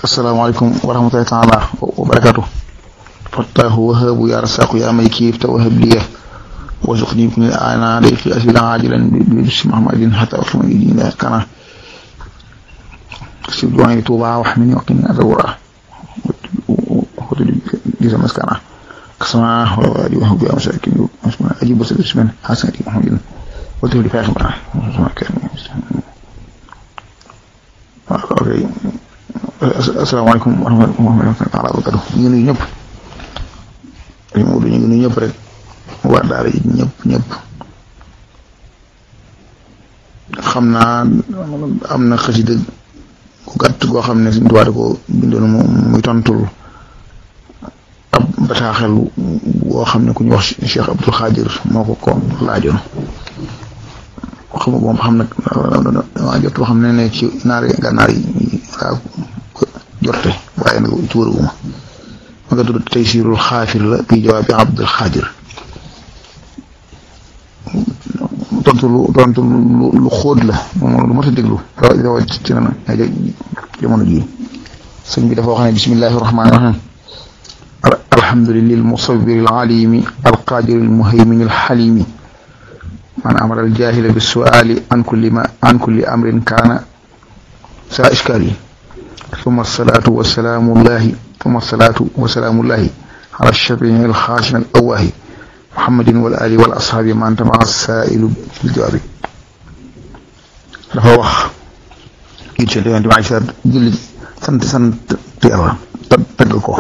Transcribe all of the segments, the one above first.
asalaamaaleykum wa rahmatulahi taala wa barakatu fattaahu wahaabu yaa rasaqu yaa may kiif te wahab liya wasuqni kun ana dayqi asila ajilan bi bisi mahmadin hatta waxma yi la kana si duwani tuuba wax min waqini adawra وخذ لي مسكنا كسماء ووالي وهو بها مساكين أجيب وسط اسمه حسن محمد قلت لي فاخر معه asalaamaaleykum wa rahmatulah taala wa barakatu ñu ngi nuyu ñëpp ñu ngi nuyu ñëpp rek waa daara yi ñëpp ñëpp xam naa am na xasida ku gàtt goo xam ne suñu tubaab ko bindoon mu muy tontul ab bataaxel boo xam ne ku ñu wax Cheikh Abdul Xaadir moo ko ko laajoon xam nga moom xam nag dama jot boo xam ne ne ci naari gànnaar yi laa jorte waaye nag ci wërëwuma ma nga tudd Taysirul Xaafir la bi jawaabi Abdul Xaadir tontu lu tontu lu xóot la moom lu mat a déglu rawatina na jamono jii sëñ bi dafa wax ne bismillahi rahmaani rahim alhamdulillahi almusawwir alalimi alqadir almuhaymin alxalimi man amara aljahila bisuali an kulli ma an kulli amrin kaana sa iskali ثم الصلاة والسلام الله ثم الصلاة وسلام الله على الشفيع الخاشع الأواهي محمد والآل والأصحاب من تبع السائل بالجواب dafa wax it ci yonent bi ay sa julli sant sant yàlla tagg ko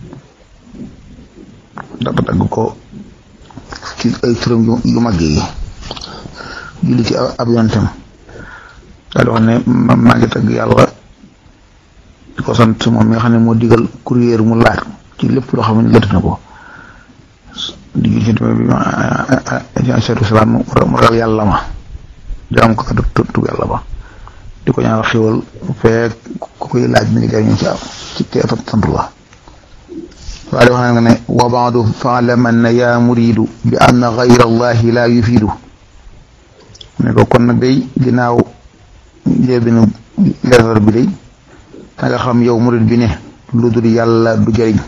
tagg ko ci ay turam yu mag yi julli ci ab yonentam daal di wax ne maa ngi tagg yàlla di ko sant moom mi nga xam ne moo digal courrier mu laaj ci lépp loo xam ne lëtt na ko di julli ci bi alayhi salaam mu ragal yàlla ma jaam ko kat tu yàlla ba di ko ñaanal xéwal fekk ku koy laaj mi ngi jariñu ci ci teef ak sant la waaye wax na ne wa baadu faalaman yaa muridu bi anna gayra allahi la yufidu ne ko kon nag day ginnaaw léebi na leetar bi day da nga xam yow murid bi ne lu dul yàlla du jëriñ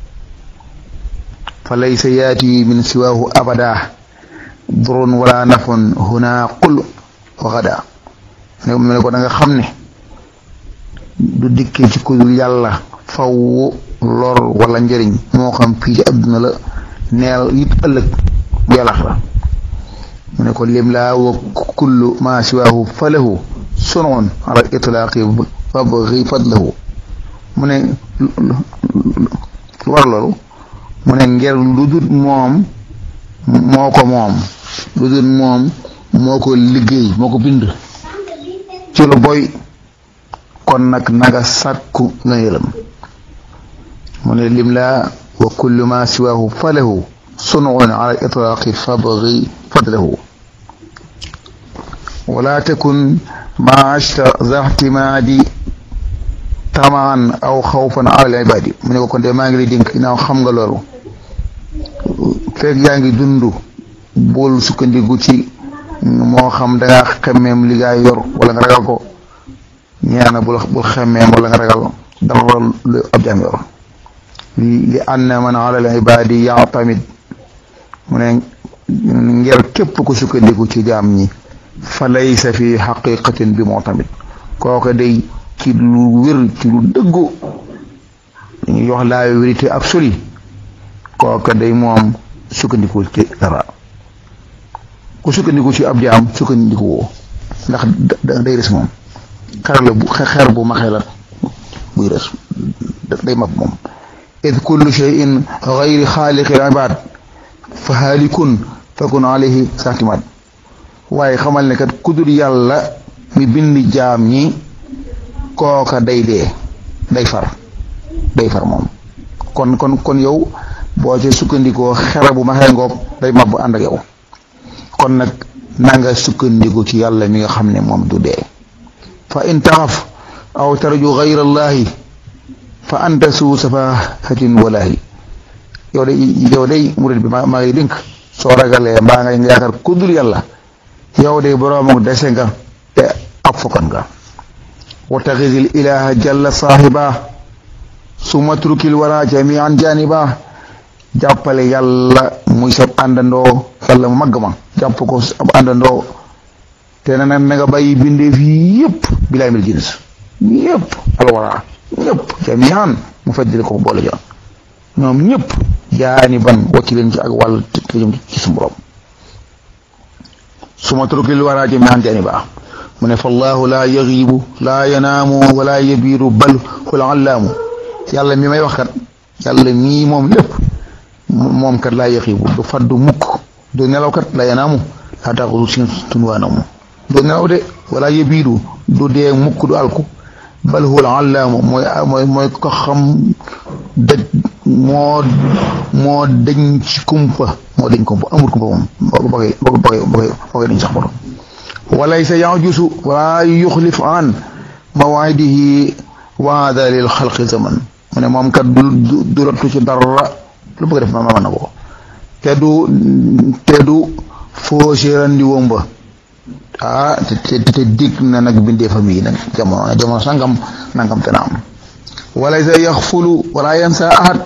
fa laysa yaati min siwaahu abada durun wala nafon huna qul waxada ne mu ne ko da nga xam ne du dikkee ci ku dul yàlla faw lor wala njëriñ moo xam fii ci adduna la neel it ëllëg bu yàllaxira mu ne ko lim laa wa kullu ma siwaahu falahu sunoon ala itlaaqi fabgi fadlahu mu ne lu war loolu mu ne ngir lu dul moom moo ko moom lu dul moom moo ko liggéey moo ko bind ci lu boy kon nag naga sàkku nga yëlam mu ne lim laa wa kullu ma siwaahu falahu sunuun ala itlaaqi fabgi fadlahu wala takun ma ashta za ihtimaadi tamaan aw xawfan ala ibaadi mu ne ko kon de maa ngi lay dénk ginnaaw xam nga loolu fekk yaa ngi dund bul sukkandiku ci moo xam dangaa xemmeem li gaa yor wala nga ragal ko ñeena bul bul xemmeem wala nga ragal dara lu ab jaam yor li anna man ala al ibaadi yaatamid mu ne ngir képp ku sukkandiku ci jaam ñi fa laysa fi xaqiqatin bi moo tamit kooke day ci lu wér ci lu dëggu dañuy wax la vérité absolue kooke day moom sukkandiku ci dara ku sukkandiku ci ab jaam sukkandiku woo ndax day res moom xer la bu xeer bu maxee la buy res day mab moom id kullu shay'in gayri xaaliqi ibad fa haalikun fakun alayhi saatimaat waaye xamal ne kat kudul yàlla mi bind jaam ñi kooka day dee day far day far moom kon kon kon yow boo ci sukkandikoo xera bu maxee ngoog day mab ànd ak yow kon nag nanga sukkandiku ci yàlla mi nga xam ne moom du dee fa in taxaf aw tarju gayra allahi fa anta suu safahatin walaahi yow day yow day murid bi maa maa ngi dénk soo ragalee mbaa nga yaakaar kudul yàlla yow day boroom dese nga te ab fokkan nga wa taxisil ilaha jalla saahiba su matrukil wara jamian janiba jàppale yàlla muy sab àndandoo yàlla mu màgg ma jàpp ko ab àndandoo te na nag na nga bàyyi bindeef yi yëpp bilaay mil jins ñëpp alwara ñëpp jamian mu feddali ko boole ja ñoom ñëpp jaani ban wacci leen ci ak wàll te jëm ci su borom su matrukil wara jamian janiba mu ne fa allahu laa yaxiibu laa yanaamu wala yabiiru bal hul allaamu yàlla mi may wax kat yàlla mii moom lépp moom kat laa yaxiibu du faddu mukk du nelaw kat laa yanaamu laa taxudu sin tunwaanamu du nelaw de wala yabiiru du dee mukk du alku bal hul allaamu mooy mooy mooy ko xam daj moo moo dañ ci kumpa moo dañ kumpa amul kumpa moom boo koy boo koy boo koy dañ sax borom walaysa yajusu wala yuxlif an mawaidihi waada lil xalqi zaman mu ne moom kat du du rottu ci dara lu bëgg def ma mën na ko te du te du faussé randi womba ah te te dig na nag bindee fa mii nag jamono jamono sangam nangam te na am walaysa yaxfulu wala yansa ahad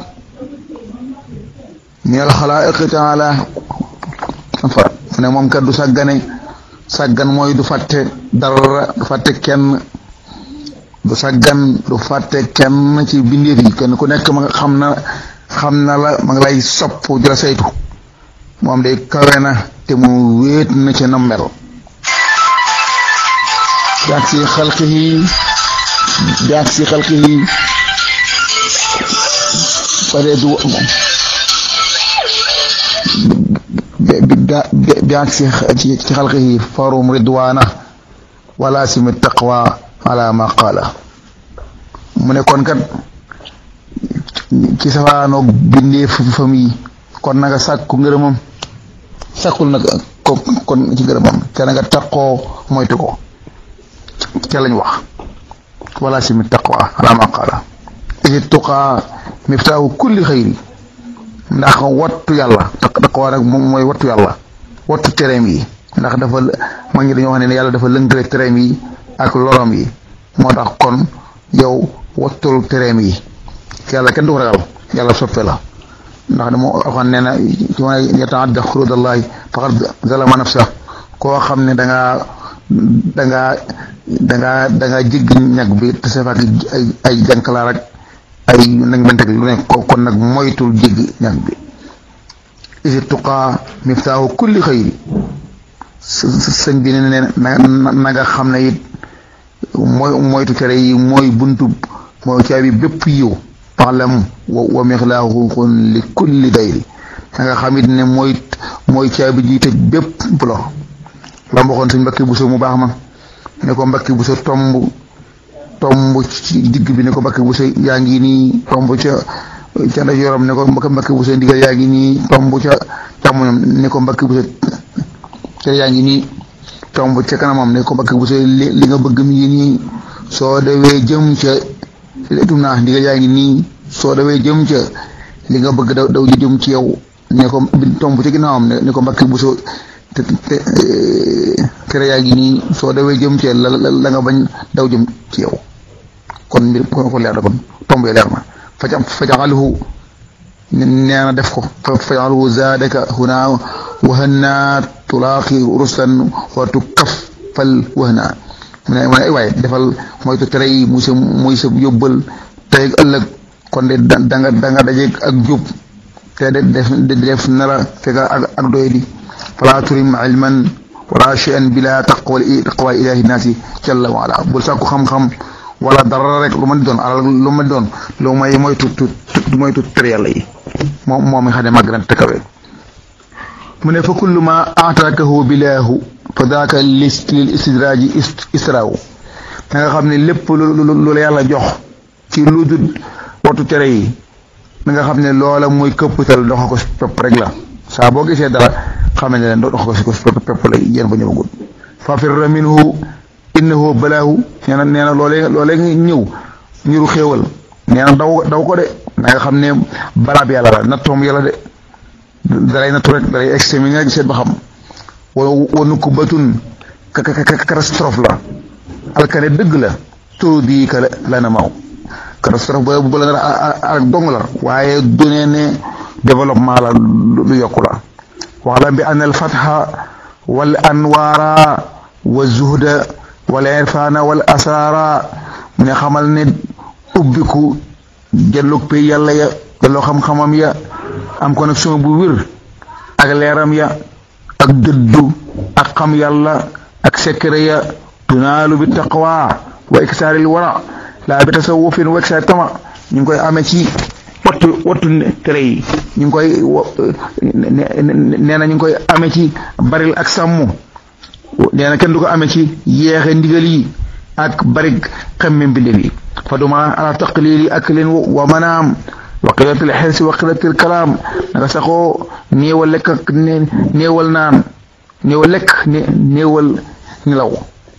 min al xalaiqi taala farat mu ne moom kat du sàggane sàggan mooy du fàtte dara du fàtte kenn du sàggan du fàtte kenn ci bindeef yi kenn ku nekk ma xam na xam na la ma ngi lay sopp di la saytu moom day kawe na te mu wéet na ci nammel jaag si xalqihi jaag si xalqihi pare du jaag si ci xalqihi farum ridwaana wala simi taqwa ala ma qaala mu ne kon kat ci safaanoog bindee famille kon na nga sàkku ngërëmam sàkkul nag ko kon ci ngërëmam te na nga taqoo moytu ko ca lañ wax wala simi taqwa ala ma qaala isi tuqaa miftaahu kulli xayri ndax wattu yàlla taqwa nag moom mooy wattu yàlla wattu tereem yi ndax dafa ma ngi dañoo wax ne yàlla dafa lënkale tereem yi ak lorom yi moo tax kon yow wattul tereem yi yàlla kenn du ko ragal yàlla soppe la ndax dama waxoon nee na ci ma yataadda xurudallahi faqad zalama nafsa koo xam ne dangaa dangaa dangaa dangaa jégg ñag bi te sa fak ay ay jànkalaar ak ay nag benteg lu ne kon nag moytul jégg ñag bi isi tuqaa miftaahu kulli xayri sëñ bi ne ne na nga xam ne it mooy moytu tere yi mooy buntu mooy caabi bépp yiw paxlam wa mixlaaxun li kulli dayri da nga xam it ne mooy mooy caabi ji tëj bépp bu lor la mboxoon suñ mbakki bu so mu baax ma ne ko mbakki bu so tomb tomb ci digg bi ne ko mbakki bu so yaa ngi nii tomb ca ca ndeyjooram ne ko mbakki bu so ndigal yaa ngi nii tomb ca càmmoñam ne ko mbakki bu so ca yaa ngi nii tomb ca kanamam ne ko mbakki bu so li nga bëgg mi ngi nii soo dewee jëm ca tum naa ndigal yaa ngi nii soo dawee jëm ca li nga bëgg daw daw jëm ci yow ne ko tomb ci ginnaawam ne ko mbakki bu so te tere yaa ngi nii soo dawee jëm ca la la nga bañ daw jëm ci yow kon mbir ko ko leer na kon tomb yi leer na faja fajaxaluhu nee na def ko fajaxaluhu zaadaka huna wahanna tulaaqi ruslan wa tukaffal wahna mu ne mu ne ay waaye defal moytu tere yi muy sa muy sa yóbbal tey ëllëg kon de da nga da nga dajeeg ak jub te de def def nara fekk ak ak doy di fala turim ilman wala shay'an bila taqwa taqwa ilahi naasi jalla wa ala bul sàkku xam-xam wala dara rek lu ma di doon alal lu ma di doon lu may moytu moytu tere yàlla yi moom moom mi xam ne màgg na te kawe mu ne fa kullu ma aataakahu bilaahu fa daaka lis lil istidraaji istraaw da nga xam ne lépp lu la yàlla jox ci lu dul wattu tere yi da nga xam ne loola mooy këppatal doxa ko pepp rek la saa boo gisee dara xam ne leen doxa ko si pepp la yéen ba ñëwagul fa firra minhu innahu balaahu nee na nee na loolee loolee ñëw ñuru xéewal nee na daw daw ko de da nga xam ne balaab yàlla la nattoom yàlla de dalay nattu rek dalay exterminer rek seet ba xam wa wa nukubatun catastrophe la alkane dëgg la turu bii ka la na maw catastrophe ba bu la nga ak dong la waaye du ne ne développement la lu yokku la waxlam bi an al fatha wal anwaara wa zuhda wal irfana wal asara mu ne xamal ne ubbiku jëllug pay yàlla ya jëlloo xam-xamam ya am connexion bu wér ak leeram ya ak dëddu ak xam yàlla ak secret ya tunaalu bi taqwa wa iksaaril wara laa bi tasawufin wa iksaar tama ñu ngi koy amee ci wattu wattu tere yi ñu ngi koy nee na ñu ngi koy amee ci baril ak sàmm nee na kenn du ko amee ci yeexe ndigal yi ak bari xemme mbindéef yi fa duma ala taqlili aklin wa manaam wa qillatil xirsi wa qillatil kalaam nanga saxoo néewal lekk ak néewal naan néewal lekk néewal nelaw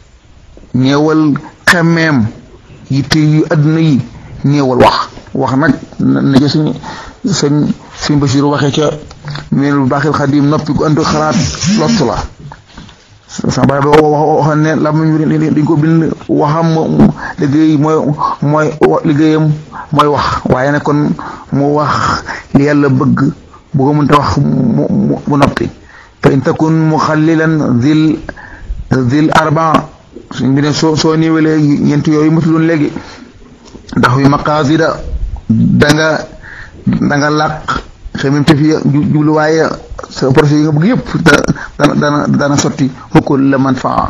néewal xemmeem yitte yu adduna yi néewal wax wax nag na ca suñ sëñ suñ Basiru waxee ca meenul baaxil xadim noppi gu antu xalaat lottu la sama baay ba waxoon ne la mu dañ ko bind waxam liggéey mooy mooy liggéeyam mooy wax waaye nag kon mu wax li yàlla bëgg bu ko mënta wax mu mu noppi fa in takun muxallilan zil zil arba suñ bi ne soo soo néewalee ñeent yooyu matuloon léegi ndax wi maqaasida danga danga làq xemem te fi jubluwaaye sa projet yi nga bëgg yëpp dana dana dana sotti xukkul la man faa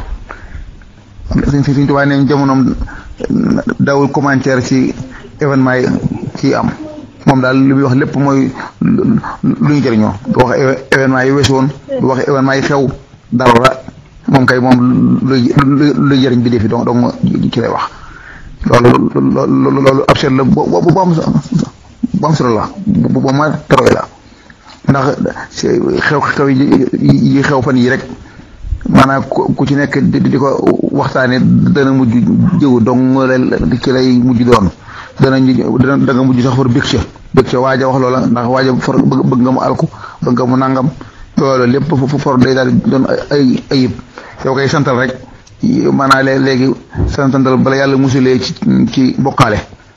suñ suñ tubaab ne jamonoom dawul commentaire ci événement yi ci am moom daal li muy wax lépp mooy lu ñu jëriñoo du wax événement yi weesu woon du wax événement yi xew dara moom kay moom luy luy jëriñ bi defi donc donc ci lay wax loolu loolu loolu ab seet la bo bu am bu am solo la bu bu ma teroy la ndax xew-xew yi xew fan yi rek maanaam ku ci nekk di ko waxtaane dana mujj jëw dong ci lay mujj doon dana da nga mujj sax far bég ca bég ca waaja wax loola ndax waaja for bëgg nga mu alku bëgg nga mu nangam loolu lépp for day daal doon ay ayib yow koy santal rek maanaam léegi santal bala yàlla musulee ci ci bokkaale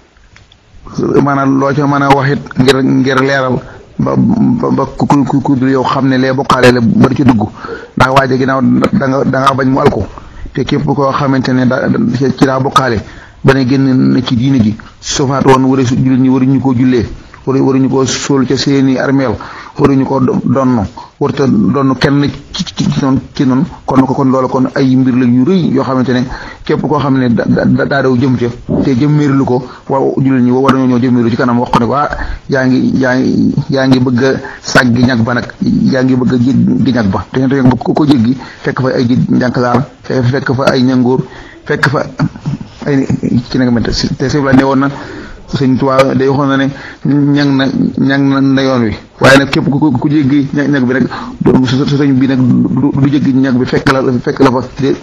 maanaam loo ca mën a waxit ngir ngir leeral ba ba ku ku ku yow xam ne lee bokkaale la ba du ci dugg ndax waaje ginnaaw da nga da ngaa bañ mu alko te képp koo xamante ne da ci daa bokkaale ba ne génn na ci diine ji sofaat woon wara su jullit ñi waruñu koo jullee waru waruñu koo sóol ca seeni armeel waruñu ko donn warta donn kenn ci ci noonu ci noonu kon ko kon loola kon ay mbir la yu rëy yoo xamante ne képp koo xam ne daa daw jëm ca te jëmmeerlu ko wa jullit ñi war nañoo ñoo jëmmeerlu ci kanam wax ko ne ko ah yaa ngi yaa ngi yaa ngi bëgg a sàggi ñag ba nag yaa ngi bëgg a jéggi ñag ba te ñag ba ko jéggi fekk fa ay ji njànkasaar fekk fa ay ñangoor fekk fa ay ci nag mente te sëñ ne woon na sëñ Tuubaa day waxoon na ne ñang na ñang na yoon wi waaye nag képp ku ku jéggi ñag bi nag sa sëñ bi nag du jéggi ñag bi fekk la fekk la fa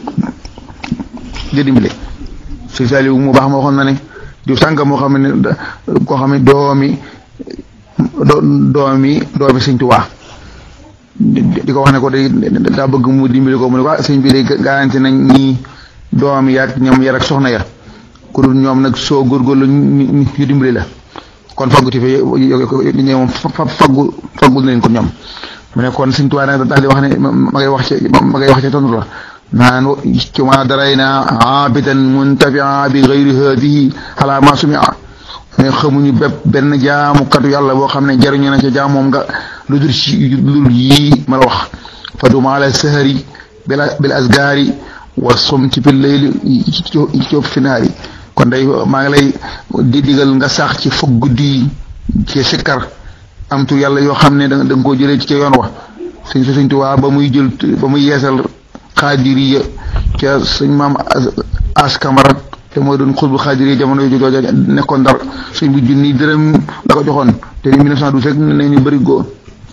jë dimbale sëñ Saliou mu baax ma waxoon na ne diw sànga moo xam ne koo xam ne doomi doomi doomi sëñ Tuubaa di ko wax ne ko day daa bëgg mu dimbali ko mu ne ko sëñ bi day garanti nañ ñii doom yaag ñoom yar ak soxna ya ku dul ñoom nag soo góorgóorlu ñu dimbali la kon faggu ti fi ñoom faggu faggul na leen kon ñoom mu ne kon Sëñ Tuubaa nag daal di wax ne ma ngay wax ci ma ngay wax ci tontu la naan ci ma darayna abidan muntafia bi gayri hadihi ala ma sumia mais xamuñu bépp benn jaamukatu yàlla boo xam ne jariñu na ca jaamoom nga lu dul ci lu yii ma la wax fa duma ala sahari bila bil asgaari wa somti bil layli ci finaari kon day maa ngi lay di digal nga sax ci foog guddi ci sikkar am tur yàlla yoo xam ne da nga koo jëlee ci ca yoon wa sëñ sa sëñ Tuubaa ba muy jël ba muy yeesal xaadiriya ca sëñ maam as kamara te mooy doon xutbu xaadiriya jamono yu jooja nekkoon ndar sëñ bu junni dërëm la ko joxoon te ni 1912 rek ne ñu bëri góor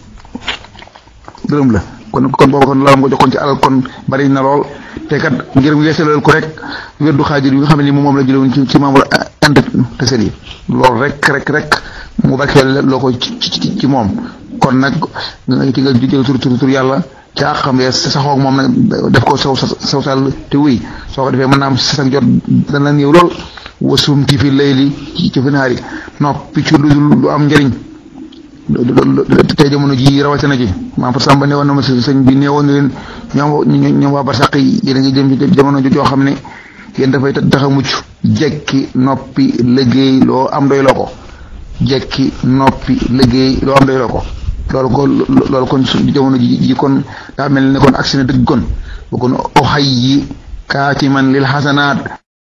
dërëm la kon kon booba kon lalam ko joxoon ci alal kon bari na lool te kat ngir mu yeesalal ko rek wérdu xaajir yi nga xam ne ni moom la jëlewoon ci ci membre int tesel yi loolu rek rek rek mu barkeel loo ko ci ci moom kon nag ci nga jël tur tur tur yàlla caa xam ne saxoo moom nag def ko saw saw sal te wuy soo ko defee mën naa am sa jot dana néew lool wasumti fi layli ci fi naari noppi ci lu lu am njëriñ tey jamono ji rawatina ji maam fa sàmba ne woon na ma sëñ bi nee woon na leen ñoom ñoom waa barsàq yi yéen a ngi jëm ci jamono joo xam ne yéen dafay tax a mucc jekki noppi liggéey loo am doy loo ko jekki noppi liggéey loo am doy loo ko loolu ko loolu kon jamono ji ji kon daa mel ne kon agsi na dëgg kon bu kon oxay yi kaatiman lil xasanaat